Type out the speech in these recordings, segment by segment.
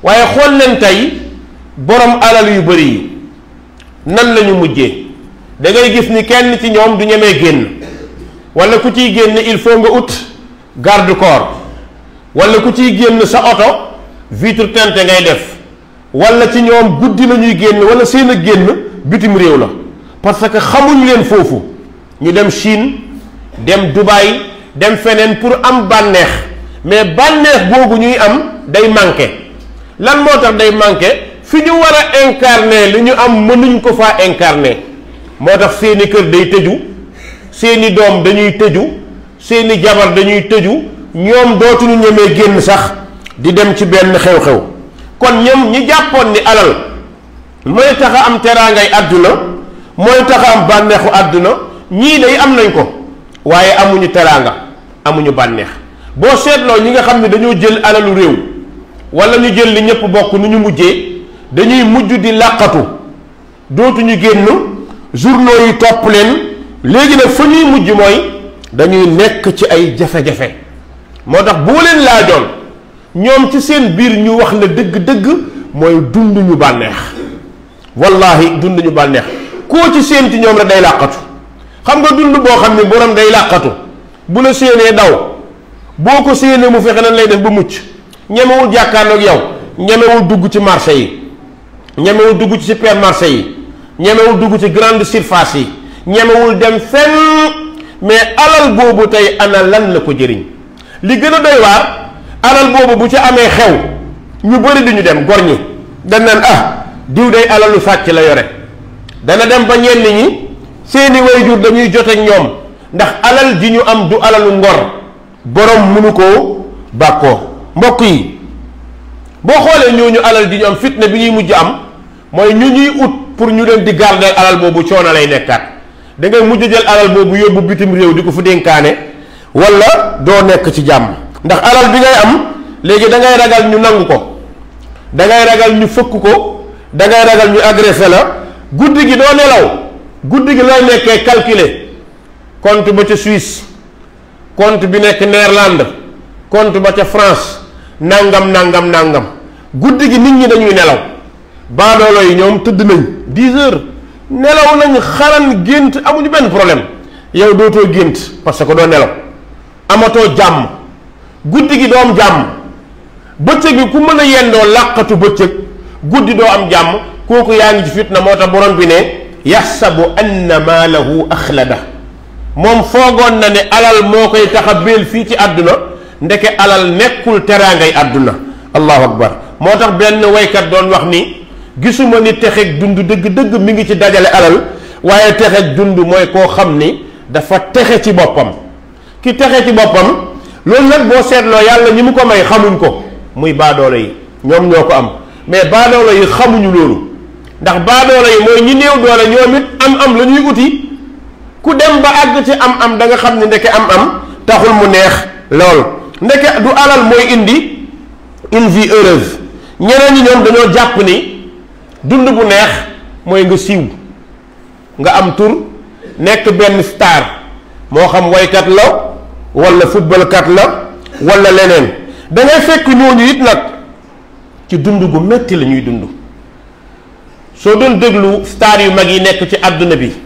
waaye xool leen tey borom alal yu bëri yi nan lañu mujjee da ngay gis ni kenn ci ñoom du ñemee génn wala ku ciy génn il faut nga ut garde corps wala ku ciy génn sa oto vitre teintée ngay def wala ci ñoom guddi la ñuy génn wala seen a génn bitim réew la parce que xamuñ leen foofu ñu dem Chine dem Dubaï dem feneen pour am bànneex mais bànneex boobu ñuy am day manqué lan moo tax day manqué fi ñu war a incarner li ñu am mënuñ ko faa incarner moo tax seeni kër day tëju seeni doom dañuy tëju seeni jabar dañuy tëju ñoom dootuñu ñemee génn sax di dem ci benn xew-xew kon ñoom ñi jàppoon ni alal mooy tax a am teraangay àdduna mooy tax a am bànneexu àdduna ñii day am nañ ko waaye amuñu teraanga amuñu bànneex boo seetloo ñi nga xam ne dañoo jël alalu réew wala ñu jël li ñëpp bokk nu ñu mujjee dañuy mujj di làqatu dootuñu génn journaux yi topp leen léegi nag fa ñuy mujj mooy dañuy nekk ci ay jafe-jafe moo tax boo leen laajoon ñoom ci seen biir ñu wax la dëgg-dëgg mooy dund ñu bànneex wallahi dund ñu bànneex koo ci seen ci ñoom rek day làqatu xam nga dund boo xam ne borom day làqatu bu la séenee daw boo ko séenee mu fexe nan lay def ba mucc ñemewul jàkkaarloog yow ñemewul dugg ci marché yi ñemewul dugg ci supermarché yi ñemewul dugg ci grande surface yi ñemewul dem fenn mais alal boobu tey ana lan la ko jëriñ li gën a doy waar alal boobu bu ci amee xew ñu bëri duñu dem gor ñi dañ naan ah diw day alalu sàcc la yore dana dem ba ñenn ñi seeni wayjur dañuy joteeg ñoom ndax alal ji ñu am du alalu ngor borom mënu koo bàkkoo mbokk yi boo xoolee ñooñu alal ji ñu am fitna bi ñuy mujj am mooy ñu ñuy ut pour ñu leen di garder alal boobu coono lay nekkaat da ngay mujj jël alal boobu yóbbu bitim réew di ko fu dénkaane wala doo nekk ci jàmm ndax alal bi ngay am léegi da ngay ragal ñu nangu ko da ngay ragal ñu fëkk ko da ngay ragal ñu agressé la guddi gi doo nelaw guddi gi looy nekkee calculer compte ba ca Suisse compte bi nekk Néerlande compte ba ca France nangam nangam nangam guddi gi nit ñi dañuy nelaw baadoolo yi ñoom tëdd nañ dix heures nelaw nañ xaran gént amuñu benn problème yow dootoo gént parce que doo nelaw amatoo jàmm guddi gi doo am jàmm bëccëg bi ku mën a yendoo làqatu bëccëg guddi doo am jàmm kooku yaa ngi ci fitna moo tax borom bi ne yaxsabu anna maalahu axlada moom foogoon na ne alal moo koy tax a béel fii ci àdduna ndeke alal nekkul teraangay àdduna allahu akbar moo tax benn waykat doon wax ni gisuma ni texeeg dund dëgg-dëgg mi ngi ci dajale alal waaye texeeg dund mooy koo xam ni dafa texe ci boppam ki texe ci boppam loolu nag boo seetloo yàlla ñi mu ko may xamuñ ko muy baadoolo yi ñoom ñoo ko am mais baadoolo yi xamuñu loolu ndax baadoolo yi mooy ñi néew doole ñoom it am am la ñuy uti ku dem ba àgg ci am am da nga xam ne ndeke am am taxul mu neex lool ndeke du alal mooy indi une vie heureuse ñeneen ñi ñoom dañoo jàpp ni dund bu neex mooy nga siiw nga am tur nekk benn star moo xam waykat la wala footballkat la wala leneen da ngay fekk ñooñu it nag ci dund gu metti la ñuy dund soo doon déglu star yu mag yi nekk ci àdduna bi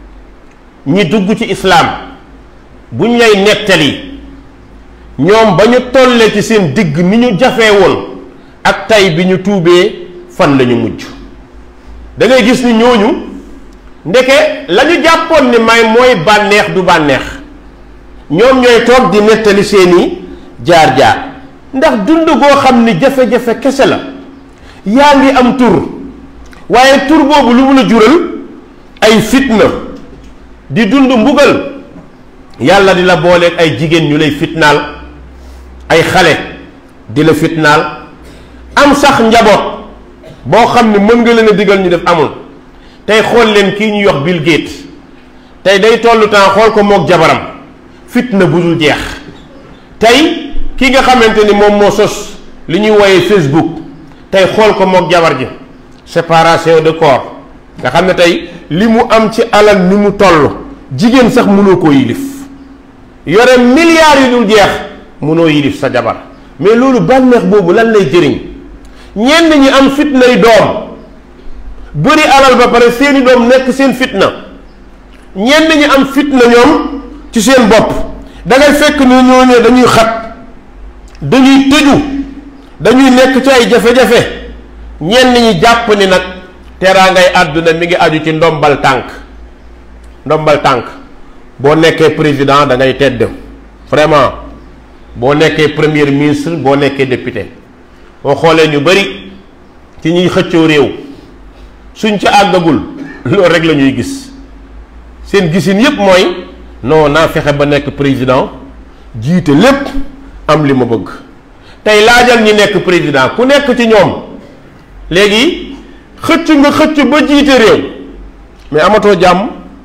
ñi dugg ci islaam buñ lay nettali ñoom ba ñu tollee ci seen digg ni ñu jafee woon ak tay bi ñu tuubee fan la ñu mujj da ngay gis ni ñooñu ndeke la ñu jàppoon ni may mooy bànneex du bànneex ñoom ñooy toog di nettali seeni jaar-jaar ndax dund goo xam ni jafe-jafe kese la yaa ngi am tur waaye tur boobu lu mu la jural ay fitna di dund mbugal yàlla di la booleeg ay jigéen ñu lay fitnaal ay xale di la fitnaal am sax njaboot boo xam ne mën nga leen a digal ñu def amul tey xool leen kii ñuy wax Bill Gates tey day tollu temps xool ko mook jabaram fitna bu dul jeex tey ki nga xamante ni moom moo sos li ñuy woyee Facebook tey xool ko mook jabar ji séparation de corps nga xam ne tey li mu am ci alal ni mu toll jigéen sax mënoo koo yilif yore milliards yu dul jeex mënoo yilif sa jabar mais loolu bànneex boobu lan lay jëriñ ñenn ñi am fitnay doom bëri alal ba pare seeni doom nekk seen fitna ñenn ñi am fitna ñoom ci seen bopp da ngay fekk ni ñooñu dañuy xat dañuy tëju dañuy nekk ci ay jafe-jafe ñenn ñi jàpp ni nag teraangay àdduna mi ngi aju ci ndombal tànk ndombal tànk boo nekkee président da ngay tedd vraiment boo nekkee premier ministre boo nekkee député boo xoolee ñu bari ci ñuy xëccoo réew suñ ca àggagul loolu rek la ñuy gis seen gisin yépp mooy non naa fexe ba nekk président jiite lépp am li ma bëgg tey laajal ñi nekk président ku nekk ci ñoom léegi xëcc nga xëcc ba jiite réew mais amatoo jàmm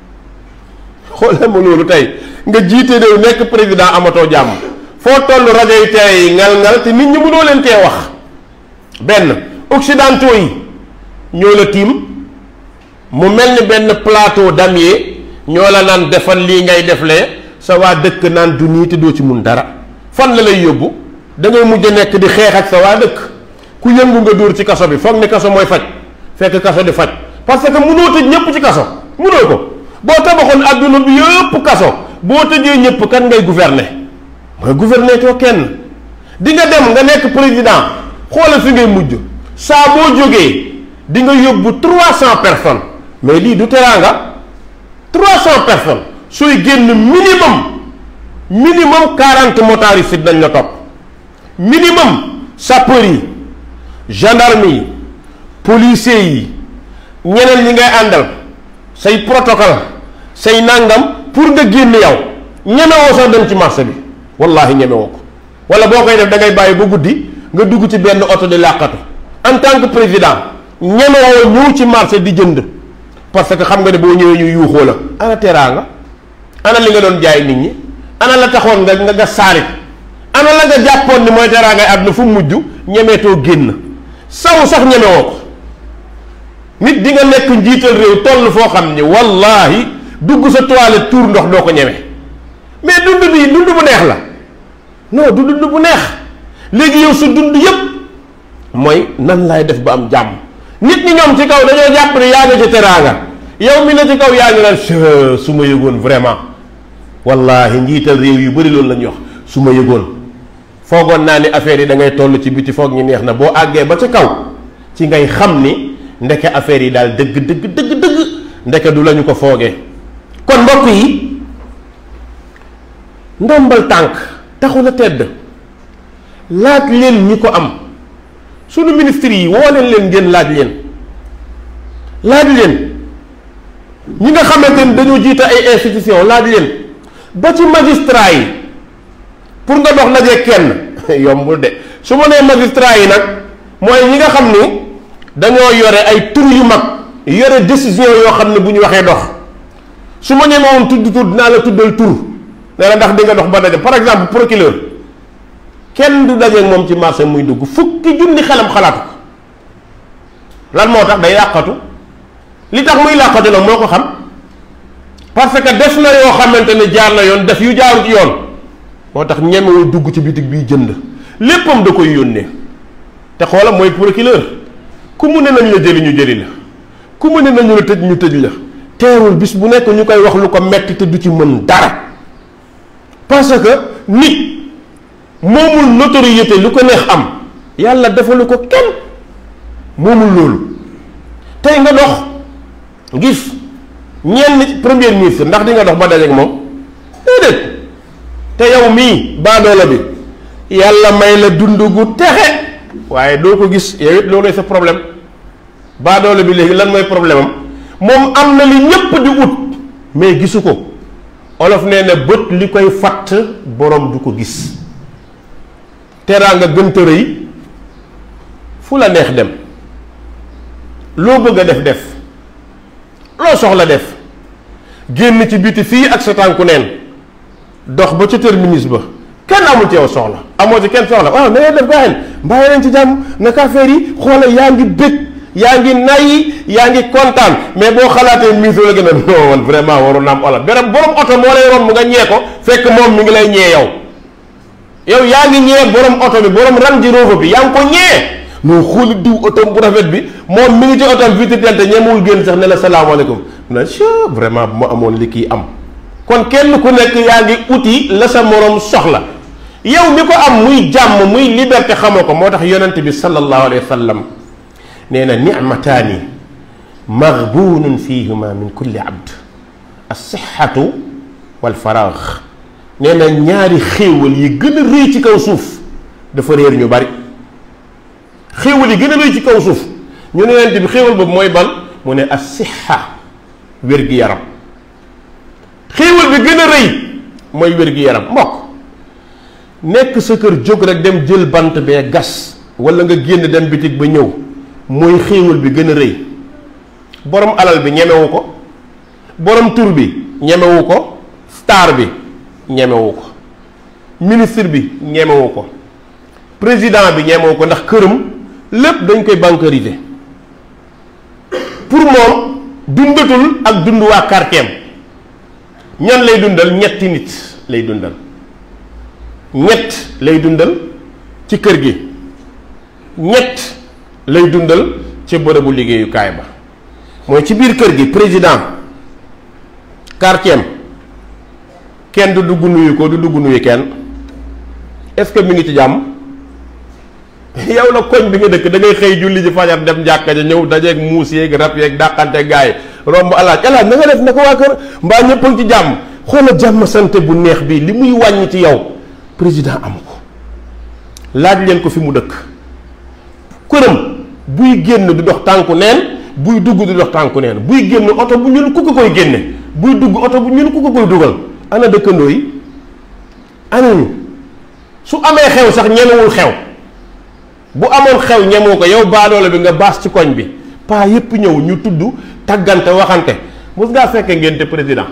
xoolee ma loolu tey nga jiite réew nekk président amatoo jàmm foo toll rajo yi télé yi ngal-ngal te nit ñi mënoo leen tee wax benn occidentaux yi ñoo la tiim mu mel ni benn plateau damier ñoo la naan defal lii ngay deflee sa waa dëkk naan du nii te doo ci mun dara fan la lay yóbbu da ngay mujj nekk di xeex ak sa waa dëkk ku yëngu nga dóor ci kaso bi foog ni kaso mooy faj fekk kaso di faj parce que mënoo tëj ñëpp ci kaso mënoo ko boo tabaxoon adduna bi yëpp kaso boo tëjee ñëpp kan ngay gouverner mooy gouverner too kenn di nga dem nga nekk président xoolal fi ngay mujj saa boo jógee di nga yóbbu trois cent personnes mais lii du teraanga trois cent personnes sooy génn minimum minimum quarante motaristes dañ la topp minimum sapeurs yi gendarme yi policiers yi ñeneen ñi ngay àndal say protocole say nangam pour nga génn yow ñemewoo sax dem ci marché bi wallahi ñemewoo ko wala boo koy def da ngay bàyyi ba guddi nga dugg ci benn oto di làqatu en tant que président ñemewoo ñëw ci marché di jënd parce que xam nga ne boo ñëwee ñu yuuxoo la ana teraanga ana li nga doon jaay nit ñi ana la taxoon nga nga nga saarit ana la nga jàppoon ni mooy teraangay àdduna fu mujj ñemeetoo génn saw sax ñemewoo ko nit di nga nekk njiital réew toll foo xam ni wallahi dugg sa toilette tuur ndox doo ko ñeme mais dund bi dund bu neex la non du dund bu neex léegi yow sa dund yépp mooy nan laay def ba am jàmm nit ñi ñoom ci kaw dañoo jàpp ne yaa ngi ci teraanga yow mi ne ci kaw yaa ngi naan su ma yëgoon vraiment wallahi njiital réew yu bari loolu la ñuy wax su ma yëgoon foogoon naa ni affaire yi da ngay toll ci biti foog ñi neex na boo àggee ba ca kaw ci ngay xam ni ndeke affaire yi daal dëgg dëgg dëgg dëgg ndeke du lañu ko foogee kon mbokk yi ndombal tànk taxul a tedd laaj leen ñi ko am sunu ministre yi woo leen leen ngeen laaj leen laaj leen ñi nga xamante ni dañoo jiite ay institution laaj leen ba ci magistrat yi pour nga dox daje kenn yombul de su ma nee magistrat yi nag mooy ñi nga xam ni dañoo yore ay tur yu mag yore décision yoo xam ne bu ñu waxee dox su ma ñemewoon tudd tur dinaa la tuddal tur ne la ndax di nga dox ba daje par exemple procureur kenn du dajeeg moom ci marché muy dugg fukki junni xelam xalaatu ko lan moo tax day yàqatu li tax muy làqatu nag moo ko xam parce que def na yoo xamante ne jaar na yoon def yu jaarut yoon moo tax ñemewul dugg ci bitig biy jënd léppam da koy yónnee te xoola mooy procureur ku mu ne nañ la jëli ñu jëli la ku mu ne nañu la tëj ñu tëj la teerul bis bu nekk ñu koy wax lu ko metti te du ci mën dara parce que nit moomul notoriété lu ko neex am yàlla defalu ko kenn moomul loolu tey nga dox gis ñenn premier ministre ndax di nga dox ba dajeek moom déedéet te yow mii baadoola bi yàlla may la dund gu texe waaye doo ko gis yow it loolu sa problème baadoola bi léegi lan mooy problème am moom am na li ñépp di ut mais gisu ko olof nee na bët li koy fatt borom du ko gis teraanga gënta rëy fu la neex dem loo bëgg a def def loo soxla def génn ci biti fii ak sa tànku neen dox ba ca terminus ba kenn amul ci yow soxla amoo ci kenn soxla waaw na ngeen def gaaxen mbàyyi leen ci jàmm naka affaire yi xoola yaa ngi bëgg yaa ngi nay yaa ngi kontaan mais boo xalaatee mise la gën a non man vraiment waroon naa am ola berem borom oto moo lay romb nga ñee ko fekk moom mi ngi lay ñee yow yow yaa ngi ñee borom oto bi borom Range Rover bi yaa ngi ko ñee noo xooli diw otom bu rafet bi moom mi ngi ci otom vitre telte ñemewul génn sax ne la salaamaaleykum na vraiment bu ma amoon li kii am kon kenn ku nekk yaa ngi uti la sa morom soxla yow mi ko am muy jàmm muy liberté xamoo ko moo tax yonent bi sallallahu alayhi wa sallam nee na nicmataani maghbunun fihima min kulli abd alsixatu walfaraax nee na ñaari xéewal yi gën a rëy ci kaw suuf dafa réer ñu bari xéewal yi gën a rëy ci kaw suuf ñu ne yonent bi xéewal boobu mooy ban mu ne alsixa wér-gi-yaram xéewal bi gën a rëy mooy wér-gi-yaram mbokk nekk sa kër jóg rek dem jël bant bee gas wala nga génn dem bitig ba ñëw mooy xéewal bi gën a rëy borom alal bi ñemewu ko borom tur bi ñemewu ko star bi ñemewu ko ministre bi ñemewu ko président bi ñemewu ko ndax këram lépp dañ koy bancarisé pour moom dundatul ak dund waa quartier ñan lay dundal ñetti nit lay dundal ñett lay dundal ci kër gi ñett lay dundal ci bërëbu liggéeyukaay ba mooy ci biir kër gi président quartier kenn du dugg nuyu ko du dugg nuyu kenn est-ce que mi ngi ci jàmm yow la koñ bi nga dëkk da ngay xëy julli ji fajar dem jàkka ja ñëw dajeeg muus yeeg rab yeeg dàqante gaay romb alaaj alaaj na nga def na ko waa kër mbaa ñëpp a ngi ci jàmm xoola jàmm sante bu neex bi li muy wàññi ci yow président am ko laaj leen ko fi mu dëkk këram buy génn du dox tànku neen buy dugg du dox tànku neen buy génn oto bu ñuul ku ko koy génne buy dugg oto bu ñuul ku ko koy dugal ana dëkkandoo yi ana ñu su amee xew sax ñemewul xew bu amoon xew ñemoo ko yow baadoole bi nga baas ci koñ bi paa yépp ñëw ñu tudd taggante waxante mos ngaa fekke ngénte président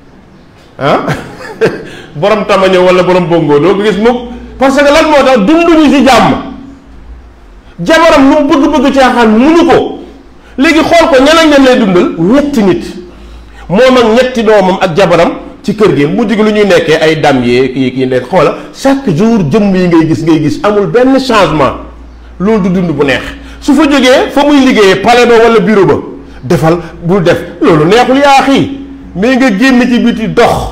ah borom tama ñëw wala borom bongo doo ko gis mukk parce que lan moo tax dunduñu ci jàmm jabaram lu mu bëgg-bëgg caaxaan munu ko léegi xool ko ñan ak ñan lay dundal ñetti nit moom ak ñetti doomam ak jabaram ci kër gi mujj gi lu ñuy nekkee ay dam yee kii kii ne xoola chaque jour jëmm yi ngay gis ngay gis amul benn changement loolu du dund bu neex su fa jógee fa muy liggéeyee palais ba wala bureau ba defal bul def loolu neexul yaa xii mais nga génn ci biti dox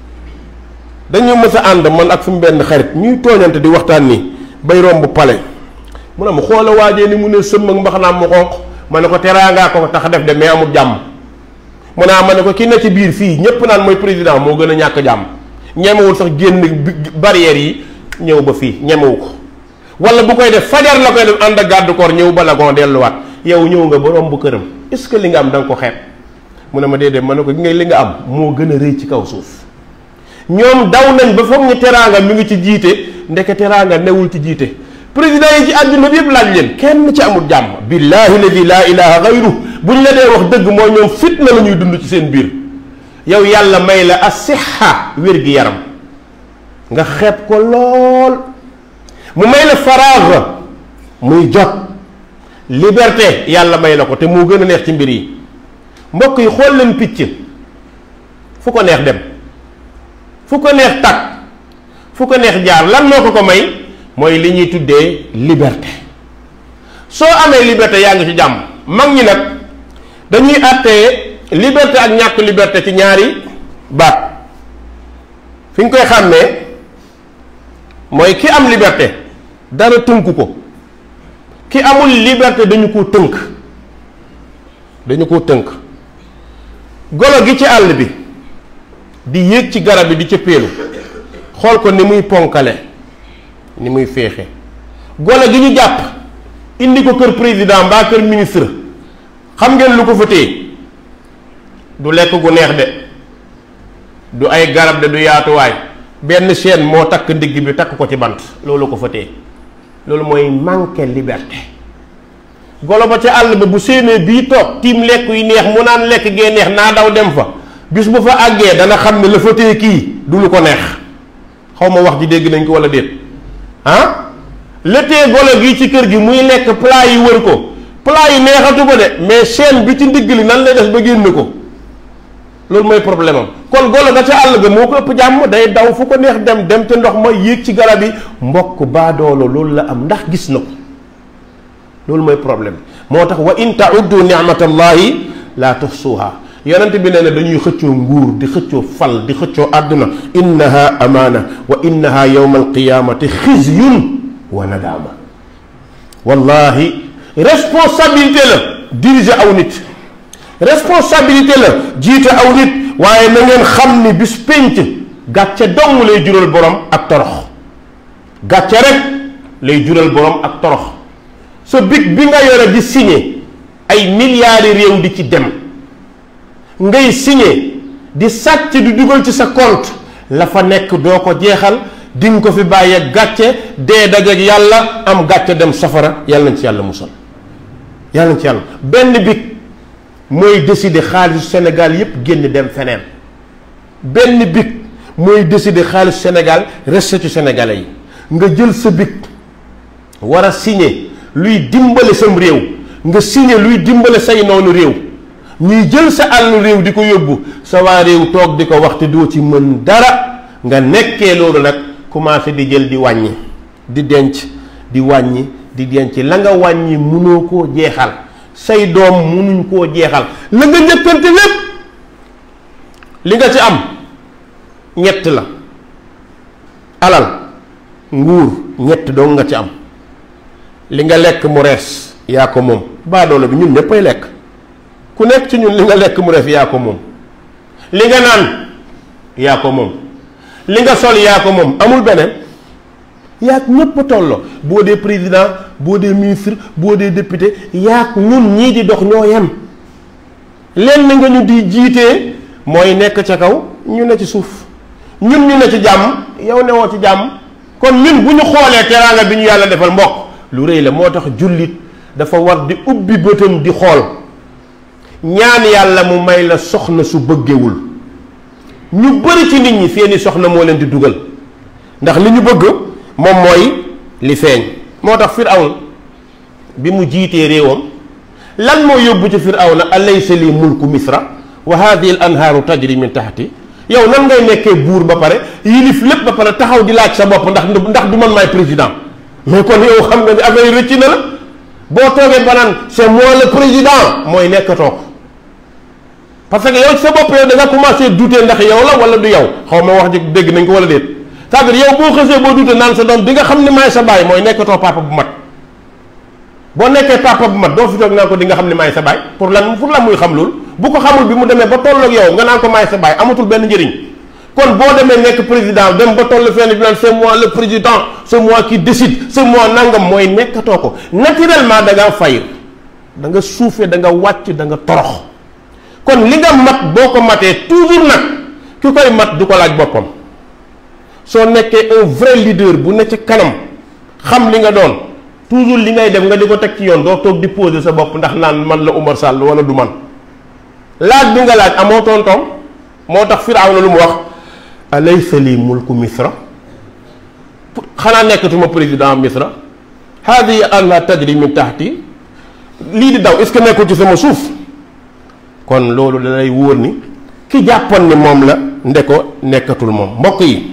dañu mës a ànd man ak sumu benn xarit ñuy tooñante di waxtaan ni bay romb palais mu ne ma xoola waajee ni mu ne sëmm ak mbaxanaam mu xonq ma ne ko teraangaa ko tax def de mais amul jàmm mu ne ma ne ko ki ne ci biir fii ñépp naan mooy président moo gën a ñàkk jàmm ñemewul sax génn barrières yi ñëw ba fii ñemewu ko wala bu koy def fajar la koy def ànd ak garde corps ñëw ba la gon delluwaat yow ñëw nga ba romb këram est-ce que li nga am da nga ko xeeb mu ne ma déedéet ma ne ko gi nga li nga am moo gën a rëy ci kaw suuf ñoom daw nañ ba foog ñu teraanga mi ngi ci jiite ndeke teraanga newul ci jiite président yi ci àdduna bi yëpp laaj leen kenn ci amul jàmm billahi ladi laa ilaha gayru buñ la dee wax dëgg mooy ñoom fitna la ñuy dund ci seen biir yow yàlla may la asixa wér gi yaram nga xeeb ko lool mu may la faraax muy jot liberté yàlla may la ko te moo gën a neex ci mbir yi mbokk yi xool leen picc fu ko neex dem fu ko neex tag fu ko neex jaar lan moo ko ko may mooy li ñuy tuddee liberté soo amee liberté yaa ngi ci jàmm mag ñi nag dañuy àttee liberté ak ñàkk liberté ci ñaari baat fi ñu koy xàmmee mooy ki am liberté dara tënku ko ki amul liberté dañu ko tënk dañu ko tënk golo gi ci àll bi di yéeg ci garab bi di ca péelu xool ko ni muy ponkale ni muy féexe golo gi ñu jàpp indi ko kër président mbaa kër ministre xam ngeen lu ko fa téye du lekk gu neex de du ay garab de du yaatuwaay benn chaîne moo takk ndigg bi takk ko ci bant loolu ko fa téye loolu mooy manqué liberté golo ba ca àll ba bu séenee bii toog tiim lekk yu neex mu naan lekk gee neex naa daw dem fa bis bu fa àggee dana xam ne la fa téye kii du lu ko neex xaw ma wax ji dégg nañ ko wala déet ah la téye golo gi ci kër gi muy lekk plat yi wër ko plat yi neexatu ba de mais chaîne bi ci ndigg li nan lay def ba génn ko loolu mooy problème am kon golo ga ca àll ga moo ko ëpp jàmm day daw fu ko neex dem dem ca ndox ma yéeg ci garab yi mbokk baadoolo loolu la am ndax gis na ko loolu mooy problème moo tax wa in tauddu nicmatallahi la tuhsuha yonent bi nee na dañuy xëccoo nguur di xëccoo fal di xëccoo àdduna innaha amaana wa innaha yowma alqiyamati xizyun wa nadaama wallahi responsabilité la diriger aw nit responsabilité la jiite aw nit waaye na ngeen xam ni bis pénc gàcce dong lay jural borom ak torox gàcce rek lay jural borom ak torox sa big bi nga yore di signé ay milliards réew di ci dem ngay signé di sàcc di dugal ci sa compte la fa nekk doo ko jeexal di nga ko fi bàyyee gàcce dee dajeek yàlla am gàcce dem safara yàlla nañ ci yàlla musal yàlla nañ ci yàlla benn big mooy décider xaalisu Sénégal yépp génn dem feneen benn big mooy décider xaalisu Sénégal resté ci Sénégalais yi nga jël sa big war a signé luy dimbale sam réew nga signé luy dimbale say noonu réew ñuy jël sa àllu réew di ko yóbbu sa waa réew toog di ko wax te doo ci mën dara nga nekkee loolu nag commencé di jël di wàññi di denc di wàññi di denc la nga wàññi mënoo koo jeexal say doom mënuñ koo jeexal la nga njëkkante lépp li nga ci am ñett la alal nguur ñett doo nga ci am li nga lekk mu rees yaa ko moom baadoolo bi ñun ñëppay lekk ku nekk ci ñun li nga lekk mu rees yaa ko moom li nga naan yaa ko moom li nga sol yaa ko moom amul beneen yaag ñëpp tolloo boo dee président boo dee ministre boo dee député yaag ñun ñii di dox ñoo yem lenn nga ñu di jiitee mooy nekk ca kaw ñu ne ci suuf ñun ñu ne ci jàmm yow newoo ci jàmm kon ñun bu ñu xoolee teraanga bi ñu yàlla defal mbokk lu rëy la moo tax jullit dafa war di ubbi bëtam di xool ñaan yàlla mu may la soxna su bëggewul ñu bëri ci nit ñi seeni soxna moo leen di dugal ndax li ñu bëgg moom mooy li feeñ moo tax firawn bi mu jiitee réewam lan moo yóbbu ci firawna alaysa li mulku misra wa hadihi al anhaaru tajri min tahti yow nan ngay nekkee buur ba pare yilif lépp ba pare taxaw di laaj sa bopp ndax ndax du man maay président mais kon yow xam nga ni affaire yi rëcc na la boo toogee ba naan c'est moi le président mooy nekkatoo ko parce que yow sa bopp yow da nga commencé douter ndax yow la wala du yow xaw ma wax ji dégg nañ ko wala déet c'est-à-dire yow boo xësee boo douter naan sa doom di nga xam ne maay sa baay mooy nekkatoo papa bu mat boo nekkee papa bu mat doo fi toog naan ko di nga xam ne maay sa baay pour lan pour lan muy xam loolu bu ko xamul bi mu demee ba tolloog yow nga naan ko maay sa baay amatul benn njëriñ kon boo demee nekk président dem ba toll fenn bi naan c'est moi le président c'est moi qui décide c'est moi nangam mooy nekkatoo ko naturellement da ngaa fayir da nga suufee da nga wàcc da nga torox kon li nga mat boo ko matee toujours nag ki koy mat du ko laaj boppam soo nekkee un vrai leader bu ne ci kanam xam li nga doon toujours li ngay def nga di ko teg ci yoon doo toog di poser sa bopp ndax naan man la Umar Sall wala du man laaj bi nga laaj amoo tontoom moo tax Firawna lu mu wax alaysa li mulku misra xanaa nekkatuma président misra hadihi anha tajri min tahti lii di daw est ce que nekkul ci sama suuf kon loolu da lay wóor ni ki jàppoon ni moom la nde ko nekkatul moom mbokk yi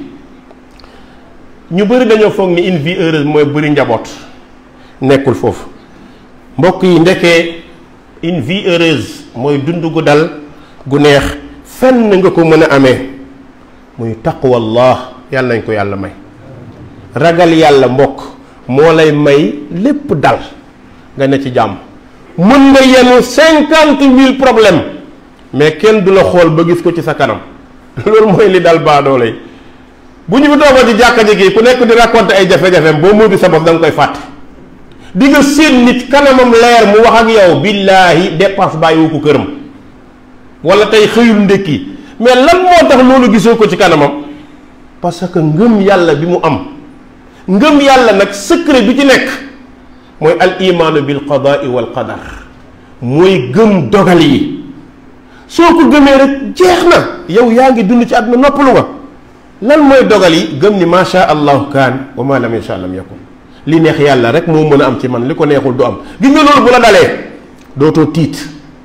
ñu bëri dañoo foog ni une vie heureuse mooy bëri njaboot nekkul foofu mbokk yi ndekee une vie heureuse mooy dund gu dal gu neex fenn nga ko mën a amee muy taqwallah yàlla nañ ko yàlla may ragal yàlla mbokk moo lay may lépp dal nga ne ci jàmm mën nga yenu cinquante mille problème mais kenn du la xool ba gis ko ci sa kanam loolu mooy li dal baadoole yi bu ñu fi toogoon ci jàkka ji kii ku nekk di raconter ay jafe-jafeem boo moytu sa bopp da nga koy fàtte di nga séen nit kanamam leer mu wax ak yow billaahi dépense bàyyiwu ko këram wala tey xëyul ndékki mais lan moo tax loolu gisoo ko ci kanamam parce que ngëm yàlla bi mu am ngëm yàlla nag secret bi ci nekk mooy al imaanu bil qadaai wal qadar mooy gëm dogal yi soo ko gëmee rek jeex na yow yaa ngi dund ci àdduna noppalu nga lan mooy dogal yi gëm ni ma sha allahu kaan wa ma lam yasha lam yakun li neex yàlla rek moo mën a am ci man li ko neexul du am gis nga loolu bu la dalee dootoo tiit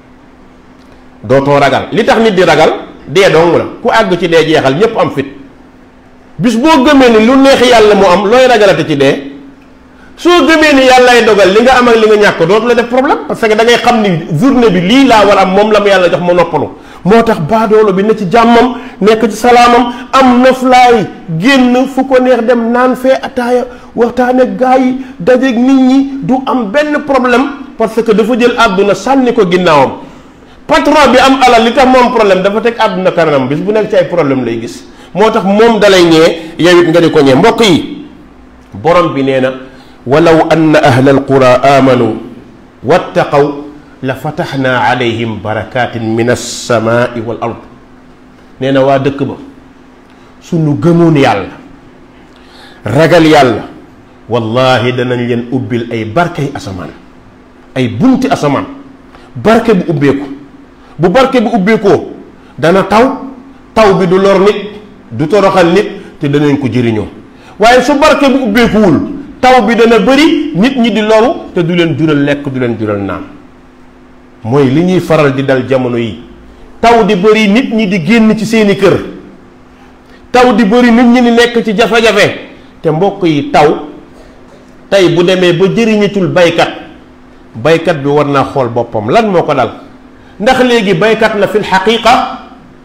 dootoo ragal li tax nit di ragal dee dong la ku àgg ci dee jeexal ñépp am fit bis boo gëmee ni lu neex yàlla mu am looy ragalate ci dee soo gëmee ni yàllaay dogal li nga am ak li nga ñàkk dootu la def problème parce que da ngay xam ni journée bi lii laa war am moom la ma yàlla jox ma noppalu moo tax baadoolo bi ne ci jàmmam nekk ci salaamam am noflaay génn fu ko neex dem naan fee ataaya waxtaan ak gaa yi dajeeg nit ñi du am benn problème parce que dafa jël àdduna sànni ko ginnaawam patron bi am alal li tax moom problème dafa teg àdduna kanam bis bu nekk ci ay problème lay gis moo tax moom dalay ñee yow it nga di ko ñee mbokk yi borom bi nee na walaw anna ahla alqura amanu wattaqaw la fataxna alayhim barakatin min alsamaai wal ard nee na waa dëkk ba suñu gëmoon yàlla ragal yàlla wallahi danañ leen ubbil ay barkey asamaan ay bunti asamaan barke bu ubbeeku bu barke bu ubbeekoo dana taw taw bi du lor nit du toroxal nit te danañ ko jëriñoo waaye su barke bu ubbeekuwul taw bi dana bëri nit ñi di loru te du leen jural lekk du leen jural naan mooy li ñuy faral di dal jamono yi taw di bëri nit ñi di génn ci seeni kër taw di bëri nit ñi di nekk ci jafe-jafe te mbokk yi taw tey bu demee ba jëriñatul baykat baykat bi war naa xool boppam lan moo ko dal ndax léegi baykat la fil xaqiqa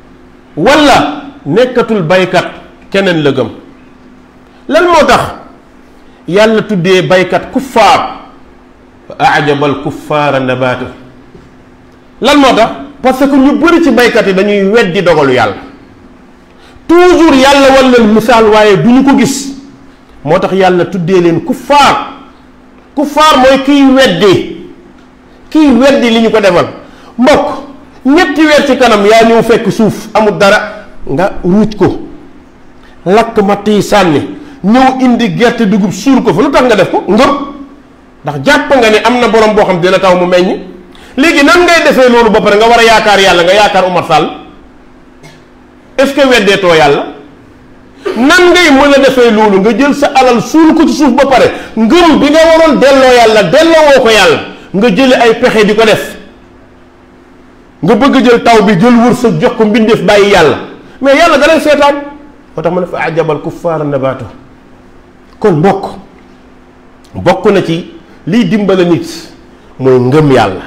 wala nekkatul baykat keneen la gëm lan moo tax yàlla tuddee baykat kuffaar fa ajabal kuffaara nabaatu lan moo tax parce que ñu bëri ci baykat yi dañuy weddi dogalu yàlla toujours yàlla wan leen misaal waaye du ñu ko gis moo tax yàlla tuddee leen kuffaar kuffaar mooy kiy weddi kiy weddi li ñu ko defal mbokk ñetti weer ci kanam yaa ñëw fekk suuf amul dara nga ruuj ko lakk matt yi sànni ñëw indi gerte dugub suur ko fa lu tax nga def ko ngëm ndax jàpp nga ne am na borom boo xam dina taw mu meññ léegi nan ngay defee loolu ba pare nga war a yaakaar yàlla nga yaakaar Umar Sall est-ce que weddeetoo yàlla nan ngay mën a defee loolu nga jël sa alal suul ko ci suuf ba pare ngëm bi nga waroon delloo yàlla delloo woo ko yàlla nga jële ay pexe di ko def nga bëgg jël taw bi jël wërsëg jox ko mbindeef bàyyi yàlla mais yàlla da lay seetaan moo tax ma ne fa ajabal kuffaara nabaatu kon mbokk bokk na ci liy dimbale nit mooy ngëm yàlla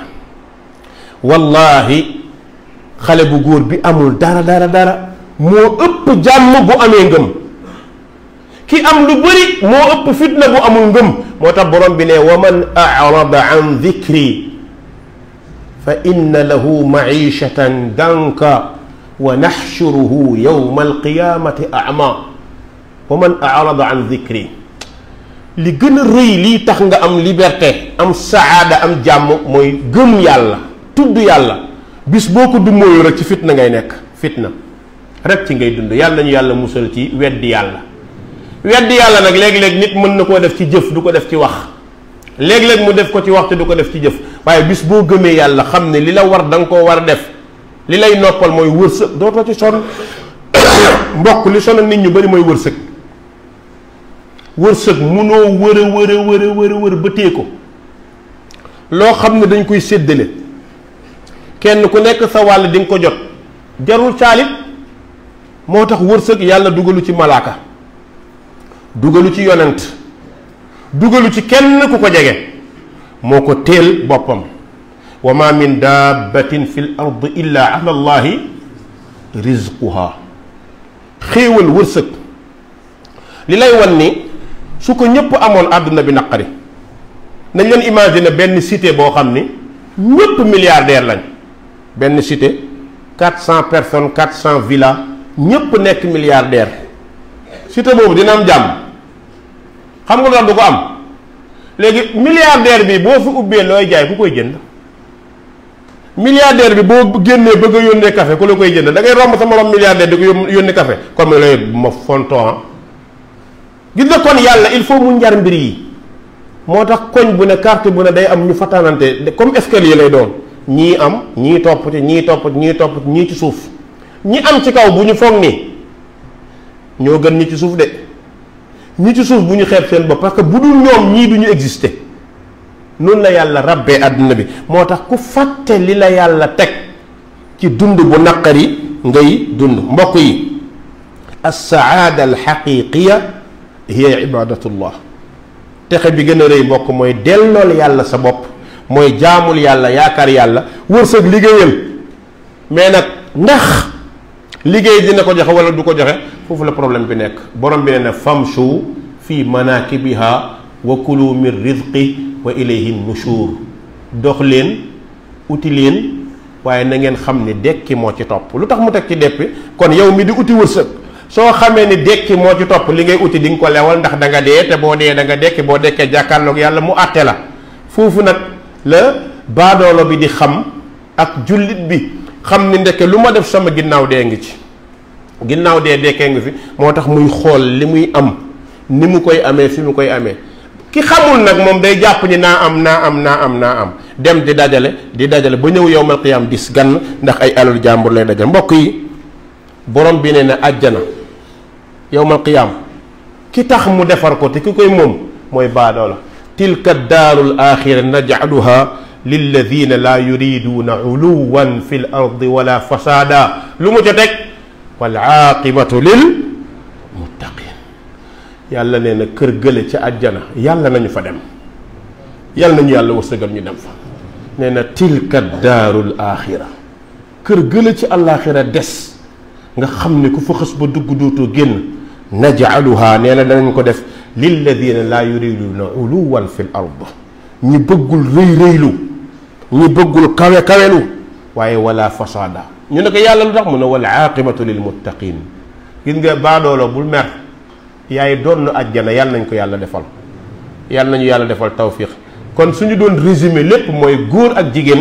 wallahi xale bu góor bi amul dara dara dara moo ëpp jàmm bu amee ngëm ki am lu bëri moo ëpp fitna bu amul ngëm moo tax borom bi ne wa man arada an dikri fa inna lahu maishatan danka wa naxshuruhu yowma alqiyamati ama wa man arada an dikri li gën a rëy lii tax nga am liberté am saada am jàmm mooy gëm yàlla tudd yàlla bis boo ko dummóoyu rek ci fitna ngay nekk fitna rek ci ngay dund yàlla ñu yàlla musal ci weddi yàlla weddi yàlla nag léeg-léeg nit mën na koo def ci jëf du ko def ci wax léeg-léeg mu def ko ci wax te du ko def ci jëf waaye bis boo gëmee yàlla xam ne li la war da nga koo war a def li lay noppal mooy wërsëg dootoo ci sonn mbokk li sonal nit ñu bari mooy wërsëg wërsëg munoo wër a wër a wër a wër a wër ba tee ko loo xam ne dañ koy séddale kenn ku nekk sa wàll di nga ko jot jarul caalit moo tax wërsëg yàlla dugalu ci malaaka dugalu ci yonent dugalu ci kenn ku ko jege moo ko teel boppam wa ma min dabbatin fi l ard illa ala allahi rizquha xéewal wërsëg li lay wan ni su ko ñëpp amoon àdduna bi naqari nañ leen imaginer benn cité boo xam ni ñëpp milliardaire lañ benn cité quatre cent personnes quatre cent villas ñëpp nekk milliardaire cité boobu dina am jàmm xam nga lu tax du ko am léegi milliardaire bi boo fi ubbee looy jaay ku koy jënd milliardaire bi boo génnee bëgg a yónnee café ku la koy jënd da ngay romb sa morom milliardaire di ko yónnee café comme lay ma fonton gis nga kon yàlla il faut mu njar mbir yi moo tax koñ bu ne carte bu ne day am ñu fatanante comme escalier lay doon ñii am ñii topp ci ñii topp ci ñii topp ci ñii ci suuf ñi am ci kaw bu ñu foog ni ñoo gën ñi ci suuf de ñi ci suuf bu ñu xeeb seen bopp parce que bu dul ñoom ñii du ñu exister noonu la yàlla rabbee àdduna bi moo tax ku fàtte li la yàlla teg ci dund bu naqari ngay dund mbokk yi alsaada alxaqiqiya hiya ibadatullah texe bi gën a rëy mbokk mooy dellool yàlla sa bopp mooy jaamul yàlla yaakaar yàlla wërsëg liggéeyal mais nag ndax liggéey dina ko joxe wala du ko joxe foofu la problème bi nekk borom bi ne na famshu fi manakibiha wa kulu min rizqi wa ilayhi nushur dox leen uti leen waaye na ngeen xam ni dekki moo ci topp lu tax mu teg ci deppi kon yow mi di uti wërsëg soo xamee ni dekki moo ci topp li ngay uti di nga ko lewal ndax da nga dee te boo dee da nga dekki boo dekkee jàkkaarloog yàlla mu àtte la foofu nag la baadoolo bi di xam ak jullit bi xam ni ndeke lu ma def sama ginnaaw dee ngi ci ginnaaw dee dekkee ngi fi moo tax muy xool li muy am ni mu koy amee fi mu koy amee ki xamul nag moom day jàpp ni naa am naa am naa am naa am dem di dajale di dajale ba ñëw yowmal qiyaam dis gann ndax ay alal jàmbur lay dajale mbokk yi borom bi ne na àjjana yowmal qiyaam ki tax mu defar ko te ki koy moom mooy baadoola tilka daarul axira najcaluha lilladina laa yuriduuna uluwan fi l ardi wala fasaada lu mu ca teg wal aaqibatu lil muttaqin yàlla nee na kër gële ci àjjana yàlla nañu fa dem yàlla nañu yàlla wërsëgal ñu dem fa nee na tilka daarul axira kër gële ci àllaaxira des nga xam ne ku fa xës ba dugg dootoo génn najcaluha nee na danañ ko def lilladina laa yuriduna uluwan fi l ard ñi bëggul rëy rëylu ñi bëggul kawe kawelu waaye wala fasaada ñu ne ko yàlla lu tax mu ne wal aaqibatu lil muttaqin gis nga baadoolo bul mer yaay doon ajjana yàlla nañ ko yàlla defal yàlla nañu yàlla defal tawfiq kon suñu doon résumé lépp mooy góor ak jigéen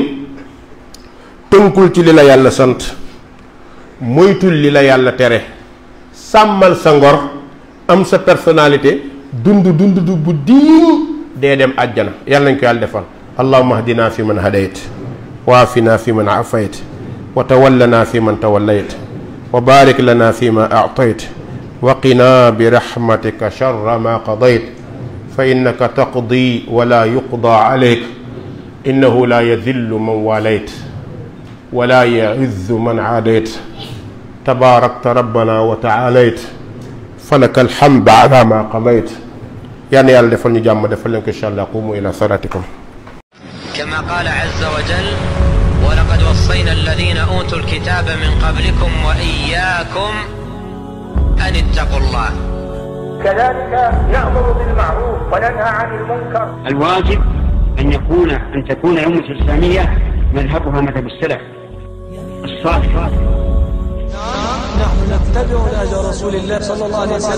tënkul ci li la yàlla sant moytul li la yàlla tere sàmmal sa ngor am sa personnalité dund dund du bu diin dee dem àjjana yàlla nañ ko yàlla defal allahuma ahdina fi man hadayt wa afina fi man afayt wa tawallana fi man tawallayt wa barik lana fi ma aatayt wa qina bi rahmatika sharra ma qadayt fa innaka taqdi wa la yuqda alayk innahu la yadillu man walayt wa la yaizzu man aadayt tabarakta rabbana wa taalayt falaka alhamd ala ma qadayt yal na yàlla defal ñu jàmm defal leen ko incha allah qumu ila salatikum كما قال عز وجل ولقد وصينا الذين أوتوا الكتاب من قبلكم وإياكم أن اتقوا الله كذلك نأمر بالمعروف وننهى عن المنكر الواجب أن يكون أن تكون الأمة الإسلامية مذهبها مذهب السلف الصالح نحن نتبع نهج رسول الله صلى الله عليه وسلم